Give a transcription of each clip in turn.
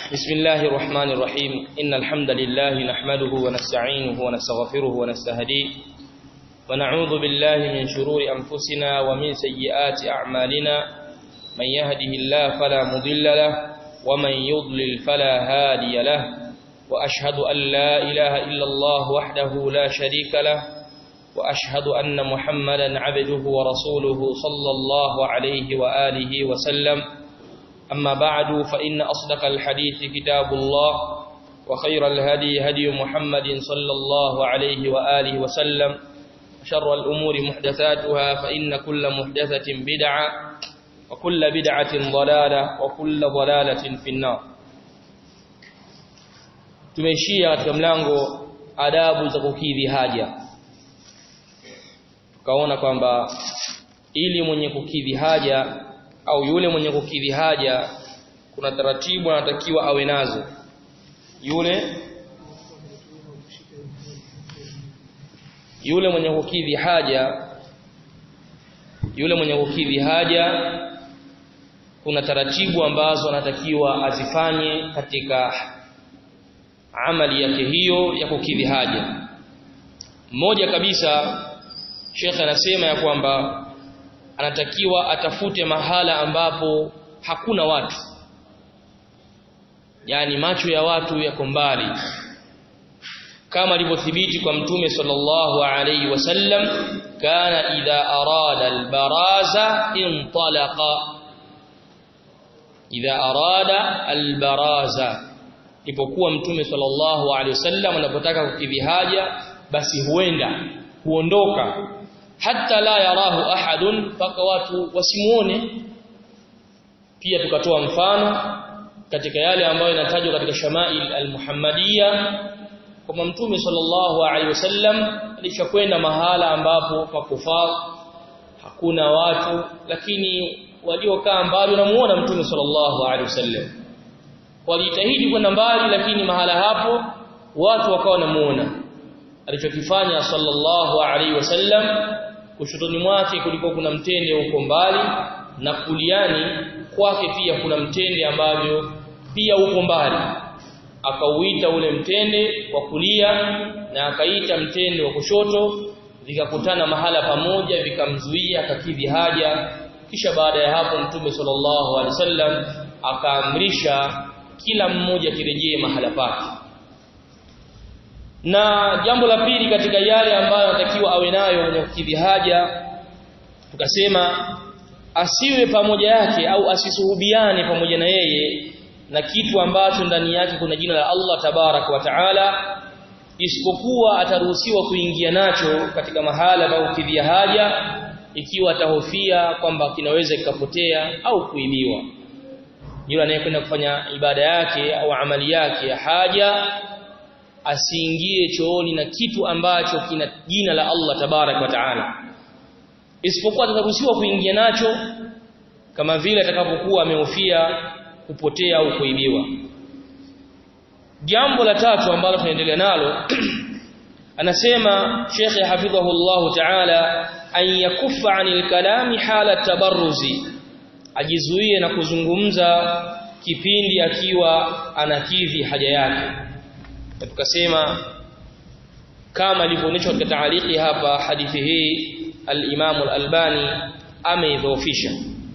بسم الله الرحمن الرحيم إن الحمد لله نحمده ونستعينه ونستغفره ونستهديه ونعوذ بالله من شرور أنفسنا ومن سيئات أعمالنا من يهده الله فلا مضل له ومن يضلل فلا هادي له وأشهد أن لا إله إلا الله وحده لا شريك له وأشهد أن محمدا عبده ورسوله صلى الله عليه وآله وسلم أما بعد فإن أصدق الحديث كتاب الله وخير الهدي هدي محمد صلى الله عليه وآله وسلم شر الأمور محدثاتها فإن كل محدثة بدعة وكل بدعة ضلالة وكل ضلالة في النار tumeishia katika mlango adabu za kukidhi haja tukaona kwamba ili mwenye kukidhi haja au yule mwenye kukidhi haja kuna taratibu anatakiwa awe nazo yule yule mwenye kukidhi haja yule mwenye kukidhi haja kuna taratibu ambazo anatakiwa azifanye katika amali yake hiyo ya kukidhi haja mmoja kabisa Sheikh anasema ya kwamba anatakiwa atafute mahala ambapo hakuna watu yani macho ya watu yako mbali kama ilivyothibiti kwa mtume sallallahu alayhi wasallam kana idha arada albaraza intalaqa idha arada albaraza ipokuwa mtume sallallahu alayhi wasallam anapotaka kukidhi haja basi huenda huondoka hata la yarahu ahadun mpaka watu wasimuone pia tukatoa mfano katika yale ambayo yanatajwa katika shamail almuhammadiyya kwamba mtume sallallahu alaihi wasallam alishakwenda mahala ambapo pakufaa hakuna watu lakini waliokaa mbali wanamuona mtume sallallahu alaihi wasallam walijitahidi kwenda mbali lakini mahala hapo watu wakawa wanamuona alichokifanya sallallahu alaihi wasallam kushotoni mwake kulikuwa kuna mtende huko mbali na kuliani kwake pia kuna mtende ambavyo pia uko mbali akauita ule mtende wa kulia na akaita mtende wa kushoto vikakutana mahala pamoja vikamzuia akakidhi haja kisha baada ya hapo mtume sallallahu alaihi wasallam akaamrisha kila mmoja kirejee mahala pake na jambo la pili katika yale ambayo anatakiwa awe nayo mwenye kukidhi haja tukasema asiwe pamoja yake au asisuhubiane pamoja na yeye na kitu ambacho ndani yake kuna jina la Allah tabarak wa taala isipokuwa ataruhusiwa kuingia nacho katika mahala pa kukidhia haja ikiwa atahofia kwamba kinaweza kikapotea au kuibiwa yule anayekwenda kufanya ibada yake au amali yake ya haja asiingie chooni na kitu ambacho kina jina la Allah tabarak wa taala isipokuwa ataruhusiwa kuingia nacho kama vile atakapokuwa amehofia kupotea au kuibiwa jambo la tatu ambalo tunaendelea nalo anasema Sheikh hafidhahu Allah Ta'ala an yakuffa 'anil kalami hala tabarruzi ajizuie na kuzungumza kipindi akiwa anakidhi haja yake na tukasema kama ilivyoonyeshwa katika taaliki hapa hadithi hii al-Imam al-Albani ameidhoofisha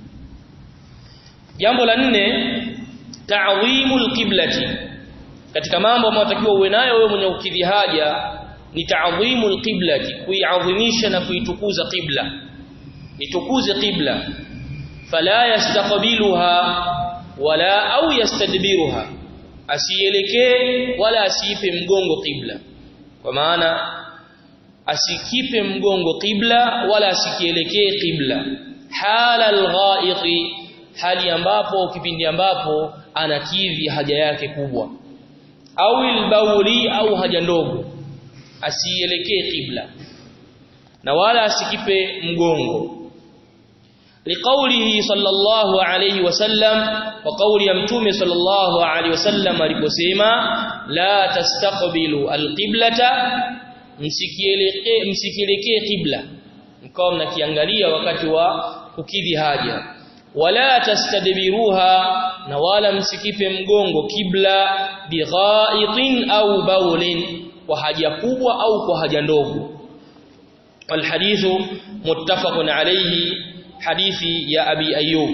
jambo la nne ta'dhimul qiblati katika mambo ambayo unatakiwa uwe nayo wewe mwenye ukidhi haja ni ta'dhimul qiblati kuiadhimisha na kuitukuza qibla itukuze qibla fala yastaqbiluha wala au yastadbiruha asielekee wala asiipe mgongo qibla kwa maana asikipe mgongo qibla wala asikielekee qibla hala alghaiqi hali ambapo kipindi ambapo anakidhi haja yake kubwa au albauli au haja ndogo asielekee qibla na wala asikipe mgongo liqaulihi sallallahu alayhi wasallam wa qauli ya mtume sallallahu alayhi wasallam aliposema la tastaqbilu alqiblata msikielekee msikielekee qibla mkao mnakiangalia wakati wa kukidhi haja wala tastadbiruha na wala msikipe mgongo kibla bighaitin au baulin kwa haja kubwa au kwa haja ndogo والحديث متفق عليه حديث يا أبي أيوب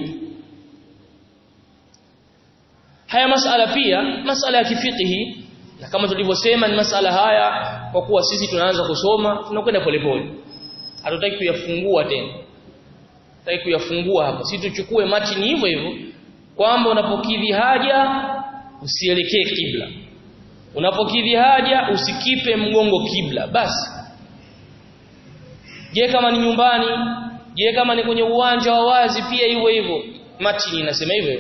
haya masala pia masala ya kifikihi na kama tulivyosema ni masala haya kwa kuwa sisi tunaanza kusoma tunakwenda polepole hatutaki kuyafungua tena hatutaki kuyafungua hapa sisi tuchukue matini hivyo hivyo kwamba unapokidhi haja usielekee kibla unapokidhi haja usikipe mgongo kibla basi je kama ni nyumbani je kama ni kwenye uwanja wa wazi pia hivyo hivyo matini inasema hivyo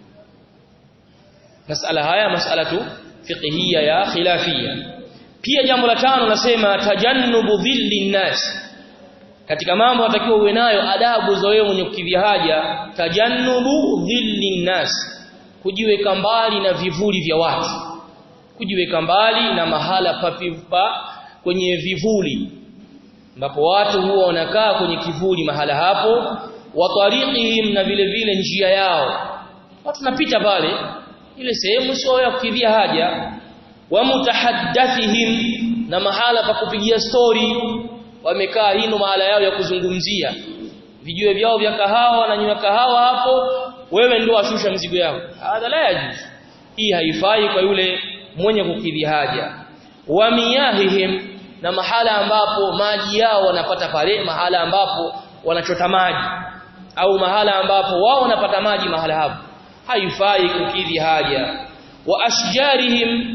masala haya masala tu fiqhiyya ya khilafiyya pia jambo la tano nasema tajannubu dhilli nas katika mambo natakiwa uwe nayo adabu za wewe mwenye kukidhi haja tajannubu dhilli nas kujiweka mbali na vivuli vya watu kujiweka mbali na mahala papipa kwenye vivuli ambapo watu huwa wanakaa kwenye kivuli mahala hapo wa tariqihim na vile vile njia yao watu napita pale ile sehemu sio ya kukidhia haja wa mutahaddathihim na mahala pa kupigia story wamekaa hino mahala yao ya kuzungumzia vijue vyao vya kahawa na nywa kahawa hapo wewe ndio washusha mzigo yako hadha la yajuz hii haifai kwa yule mwenye kukidhi haja wa miyahihim na mahala ambapo maji yao wanapata pale mahala ambapo wanachota maji au mahala ambapo wao wanapata maji mahala hapo haifai kukidhi haja wa ashjarihim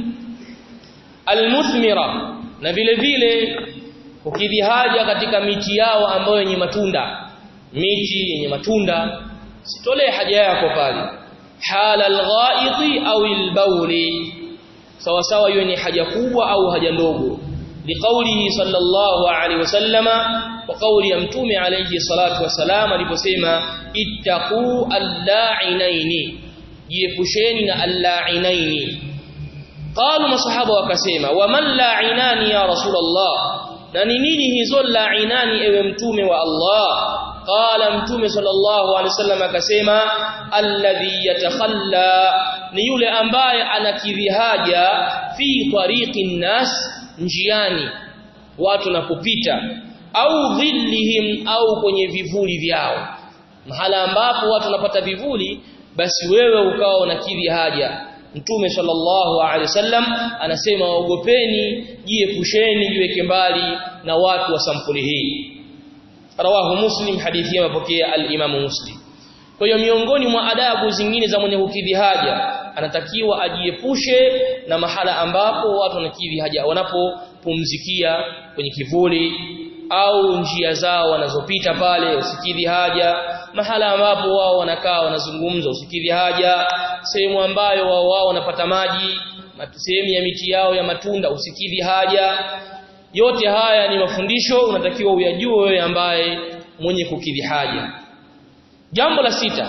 almuthmira na vile vile kukidhi haja katika miti yao ambayo yenye matunda miti yenye matunda sitolee haja yako pale hala alghaiti au albawli sawa sawa hiyo ni haja kubwa au haja ndogo liqaulihi sallallahu alaihi wasallama wa kauli ya mtume alayhi salatu wasalam aliposema ittaqu allainaini jiepusheni na allainaini qalu masahaba wakasema wa man la'inani ya rasulullah na ni nini hizo la'inani ewe mtume wa Allah qala mtume sallallahu alaihi wasallam akasema alladhi yatakhalla ni yule ambaye anakidhi haja fi tariqin nas njiani watu napopita au dhillihim au kwenye vivuli vyao mahala ambapo watu wanapata vivuli basi wewe ukawa unakidhi haja Mtume sallallahu alaihi wasallam anasema waogopeni jiepusheni jiweke mbali na watu wa sampuli hii rawahu muslim hadithi mapokea al-Imam Muslim kwa hiyo miongoni mwa adabu zingine za mwenye kukidhi haja anatakiwa ajiepushe na mahala ambapo watu wanakidhi haja wanapopumzikia kwenye kivuli au njia zao wanazopita pale usikidhi haja mahala ambapo wao wanakaa wanazungumza usikidhi haja sehemu ambayo wao wao wanapata maji sehemu ya miti yao ya matunda usikidhi haja yote haya ni mafundisho unatakiwa uyajue wewe ambaye mwenye kukidhi haja jambo la sita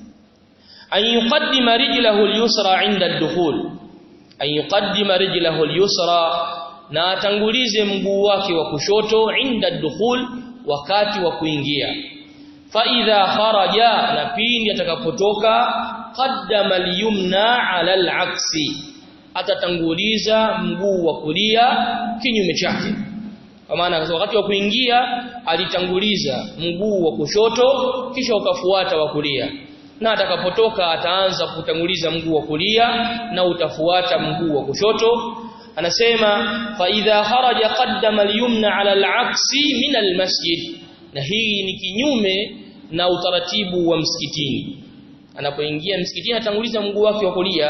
an yuqaddima rijlahu al-yusra 'inda ad-dukhul an yuqaddima rijlahu al-yusra na atangulize mguu wake wa kushoto inda dukhul wakati wa kuingia fa idha kharaja na pindi atakapotoka qaddama al-yumna 'ala al-'aksi atatanguliza mguu wa kulia kinyume chake kwa maana wakati wa kuingia alitanguliza mguu wa kushoto kisha ukafuata wa kulia na atakapotoka ataanza kutanguliza mguu wa kulia na utafuata mguu wa kushoto anasema fa idha kharaja qaddama al-yumna 'ala al-'aksi min al-masjid na hii ni kinyume na utaratibu wa msikitini anapoingia msikitini atanguliza mguu wake wa kulia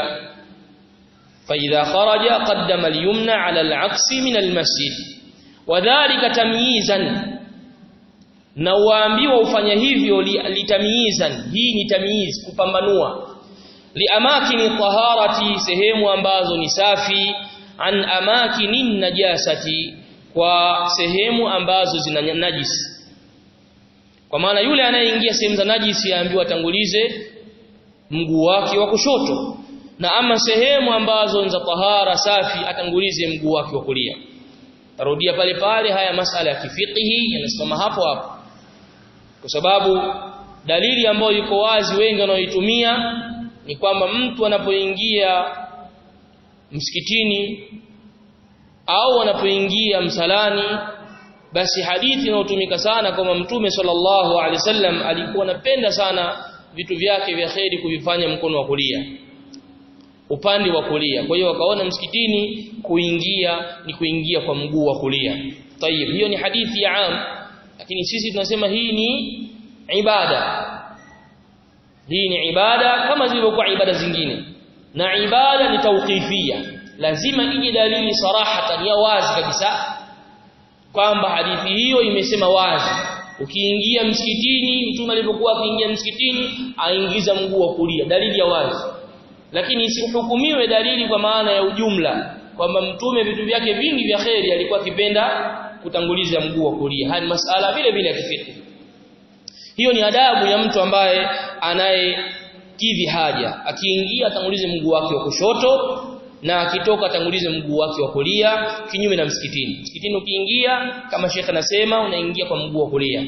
fa idha kharaja qaddama al-yumna 'ala al-'aksi min al-masjid wadhālika tamyizan na waambiwa ufanya hivyo litamyizan hii ni tamyiz kupambanua liamakini taharati sehemu ambazo ni safi an amakinin najasati kwa sehemu ambazo zina najisi kwa maana yule anayeingia sehemu za najisi yaambiwa tangulize mguu wake wa kushoto na ama sehemu ambazo ni za tahara safi atangulize mguu wake wa kulia tarudia pale pale haya masala ya kifiqhi yanasimama hapo hapo kwa sababu dalili ambayo iko wazi wengi wanaoitumia ni kwamba mtu anapoingia msikitini au anapoingia msalani basi hadithi inayotumika sana kwamba mtume sallallahu alaihi wasallam alikuwa anapenda sana vitu vyake vya kheri kuvifanya mkono wa kulia upande wa kulia kwa hiyo wakaona msikitini kuingia ni kuingia kwa mguu wa kulia tayib hiyo ni hadithi ya am lakini sisi tunasema hii ni ibada hii ni ibada kama zilivyokuwa ibada zingine na ibada ni tawqifia lazima ije dalili sarahatan ya wazi kabisa kwamba hadithi hiyo imesema wazi ukiingia msikitini mtume alipokuwa akiingia msikitini aingiza mguu wa kulia dalili ya wazi lakini isihukumiwe dalili kwa maana ya ujumla kwamba mtume vitu vyake vingi vya kheri alikuwa akipenda kutanguliza mguu wa kulia hadi masala vile vile ya kifiqh hiyo ni adabu ya mtu ambaye anayekidhi haja akiingia atangulize mguu wake wa kushoto na akitoka atangulize mguu wake wa kulia kinyume na msikitini msikitini ukiingia kama shekhe anasema unaingia kwa mguu wa kulia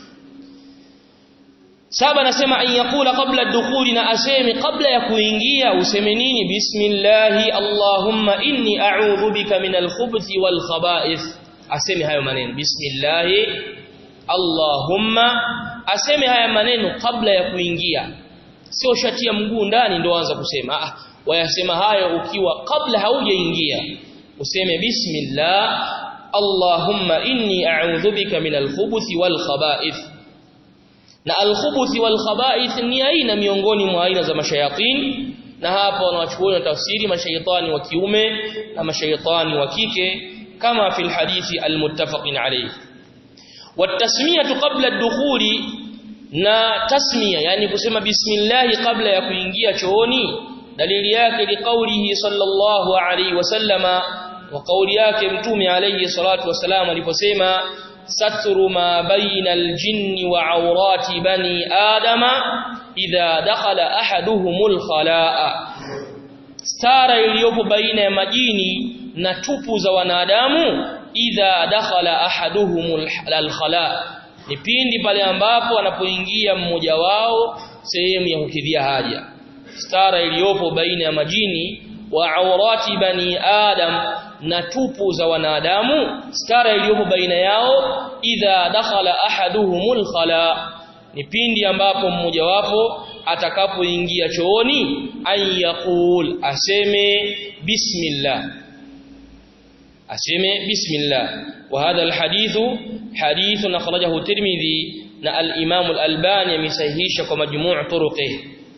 saba nasema an yakula qabla dukhuli na aseme kabla ya kuingia useme nini bismillahi allahumma inni a'udhu bika min al-khubuthi wal khaba'ith aseme hayo maneno bismillahi allahumma aseme haya maneno kabla ya kuingia sio shatia mguu ndani ndio anza kusema ah wayasema hayo ukiwa kabla haujaingia useme bismillah allahumma inni a'udhu bika min al-khubuthi wal khaba'ith na al-khubuthi wal khaba'ith ni aina miongoni mwa aina za mashayatin na hapa wanawachukulia tafsiri mashaitani wa kiume na mashaitani wa kike kama fil hadithi al-muttafaqin alayhi watasmiyatu qabla ad-dukhuli na tasmiya yani kusema bismillah kabla ya kuingia chooni dalili yake ni kaulihi sallallahu alayhi wasallama wa kauli yake mtume alayhi salatu wasalam aliposema satru ma baina aljinni wa awrati bani adama idha dakhala ahaduhumul khalaa stara iliyopo baina ya majini na tupu za wanadamu idha dakhala ahaduhumul khalaa ni pindi pale ambapo anapoingia mmoja wao sehemu ya kukidhia haja stara iliyopo baina ya majini wa awrati bani adam na tupu za wanadamu stara iliyopo baina yao idha dakhala ahaduhumul khala ni pindi ambapo mmoja wapo atakapoingia chooni an yaqul aseme bismillah aseme bismillah wa hadha alhadithu hadithun akhrajahu tirmidhi na al-imam al-albani amesahihisha kwa majmuu' turuqihi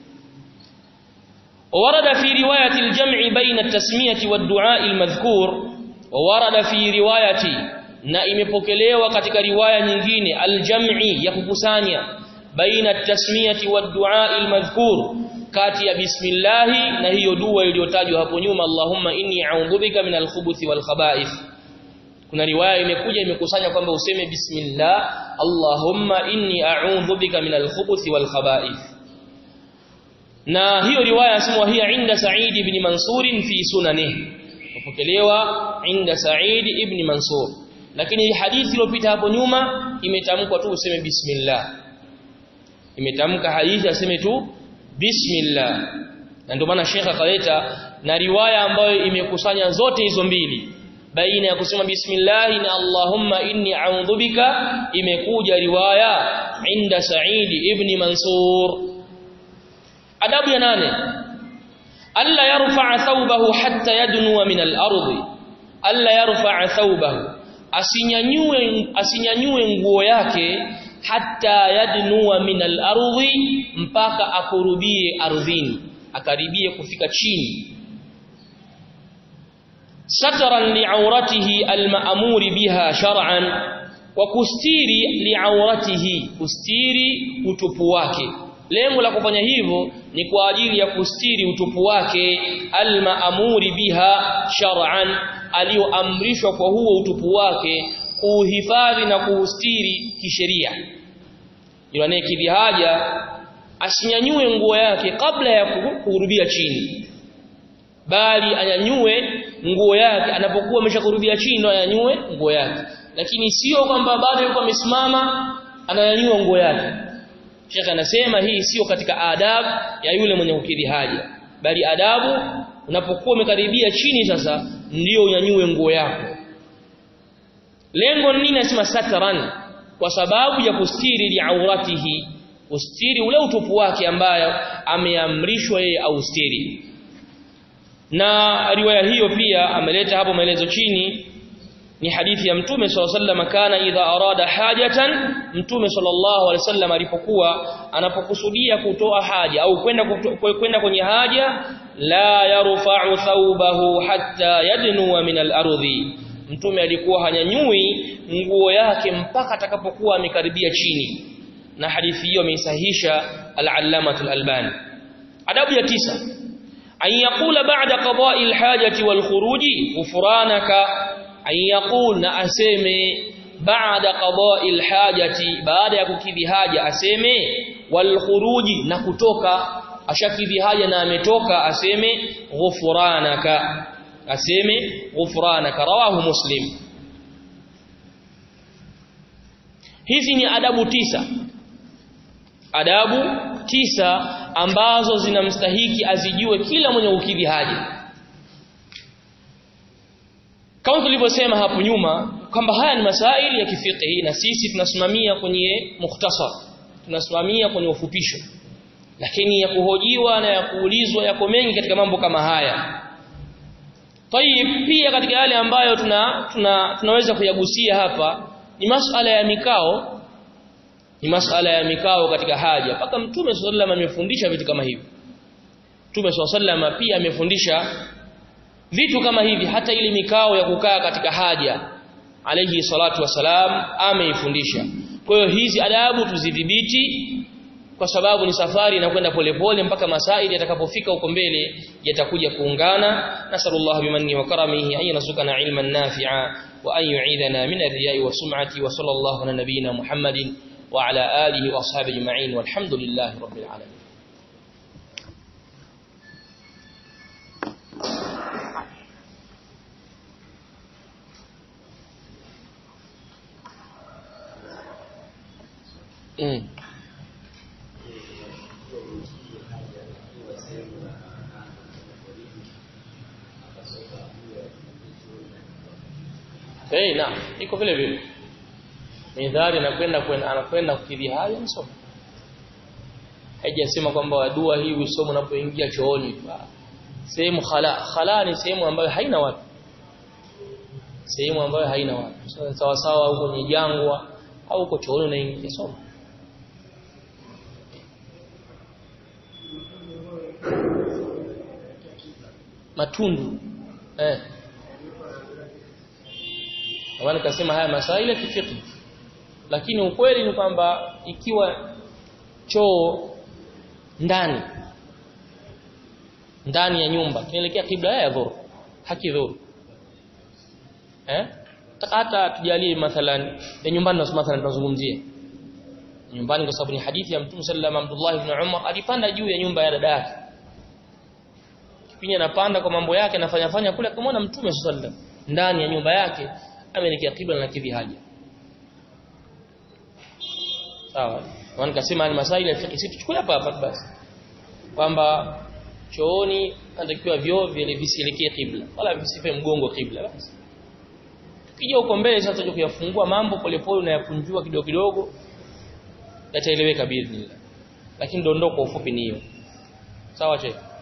وورد في رواية الجمع بين التسمية والدعاء المذكور وورد في رواية na imepokelewa katika riwaya nyingine aljam'i ya kukusanya baina at-tasmiyati wad-du'a al-madhkur kati ya bismillah na hiyo dua iliyotajwa hapo nyuma Allahumma inni a'udhu bika min al-khubuthi wal khaba'ith kuna riwaya imekuja imekusanya kwamba useme bismillah Allahumma inni a'udhu bika min al-khubuthi wal khaba'ith na hiyo riwaya yasemwa hiya inda Sa'id ibn Mansur fi sunanihi kupokelewa inda Sa'id ibn Mansur lakini hadithi iliyopita hapo nyuma imetamkwa tu useme bismillah imetamka hadithi aseme tu bismillah na ndio maana Sheikh akaleta na riwaya ambayo imekusanya zote hizo mbili baina ya kusema bismillah na Allahumma inni a'udhu bika imekuja riwaya inda Sa'id ibn Mansur adabu ya nane alla yarfa'a thawbahu hatta yadnuwa min al-ardi alla yarfa'a thawbahu asinyanyue asinyanyue nguo yake hatta yadnuwa min al-ardi mpaka akurubie ardhini akaribie kufika chini satran li'auratihi al-ma'muri biha shar'an wa kustiri li'auratihi kustiri utupu wake lengo la kufanya hivyo ni kwa ajili ya kustiri utupu wake almaamuri biha shar'an alioamrishwa kwa huo utupu wake kuhifadhi na kuustiri kisheria yule anayekidhi haja asinyanyue nguo yake kabla ya kuhurubia chini bali anyanyue nguo yake anapokuwa ameshakurubia chini ndo anyanyue nguo yake lakini sio kwamba bado yuko amesimama ananyanyua nguo yake Sheikh anasema hii sio katika adabu ya yule mwenye kukidhi haja bali adabu unapokuwa umekaribia chini sasa ndio unyanyue nguo yako lengo nini nasema satran kwa sababu ya kustiri li auratihi kustiri ule utupu wake ambayo ameamrishwa yeye austiri na riwaya hiyo pia ameleta hapo maelezo chini ni hadithi ya mtume sallallahu alaihi wasallam kana idha arada hajatan mtume sallallahu alaihi wasallam alipokuwa anapokusudia kutoa haja au kwenda kwenda kwenye haja la yarfa'u thawbahu hatta yadnuwa min al-ardhi mtume alikuwa hanyanyui nguo yake mpaka atakapokuwa amekaribia chini na hadithi hiyo ameisahisha al-allamah al-albani adabu ya tisa an yaqula ba'da qada'i al-hajati wal khuruji ghufranaka an yaqul na aseme baada qada'i al-hajati baada ya kukidhi haja aseme wal khuruji na kutoka ashakidhi haja na ametoka aseme ghufranaka aseme ghufranaka rawahu muslim hizi ni adabu tisa adabu tisa ambazo zinamstahiki azijue kila mwenye kukidhi haja kama tulivyosema hapo nyuma kwamba haya ni masaili ya kifiqhi na sisi tunasimamia kwenye mukhtasar tunasimamia kwenye ufupisho lakini ya kuhojiwa na ya kuulizwa yako mengi katika mambo kama haya Tayib pia katika yale ambayo tuna, tuna tunaweza kuyagusia hapa ni masala ya mikao ni masala ya mikao katika haja mpaka mtume sallallahu alaihi amefundisha vitu kama hivi mtume sallallahu alaihi pia amefundisha vitu kama hivi hata ile mikao ya kukaa katika haja alayhi salatu wasalam ameifundisha kwa hiyo hizi adabu tuzidhibiti kwa sababu ni safari inakwenda polepole mpaka masaili yatakapofika huko mbele yatakuja kuungana nasallallahu bimanni wa karamihi an yarzuqana ilman nafi'a wa an yu'idana min ar-riya'i wa sum'ati wa sallallahu ala nabiyyina muhammadin wa ala alihi wa ashabihi ajma'in walhamdulillahi rabbil alamin Mm. Eh na iko vile vile. Midhari anakwenda kwenda anakwenda kukidhi haja msoma. Haijasema kwamba dua hii usome unapoingia chooni. Sehemu khala khala ni sehemu ambayo haina watu. Sehemu ambayo haina watu. Sawa sawa huko kwenye jangwa au uko chooni unaingia soma. Matundu. Eh. Kwa nikasema haya masaili ya kifiqh. Lakini ukweli ni kwamba ikiwa choo ndani ndani ya nyumba kinaelekea kibla ya dhuru haki dhuru eh hata tujalie mathalan ya nyumbani na mathalan tunazungumzia nyumbani kwa sababu ni hadithi ya Mtume sallallahu alaihi wasallam Abdullah ibn Umar alipanda juu ya nyumba ya dada yake kipindi anapanda kwa mambo yake anafanya fanya kule akamwona Mtume sallallahu alaihi wasallam ndani ya nyumba yake ameelekea kibla na kidhi haja sawa na nikasema ni masaili ya fiqh sisi tuchukue hapa hapa basi kwamba chooni anatakiwa vyoo vile visielekee kibla wala visipe mgongo kibla basi tukija huko mbele sasa tutaje kuyafungua mambo polepole unayakunjua kidogo kidogo yataeleweka biidhnillah lakini dondoko ufupi ni hiyo sawa che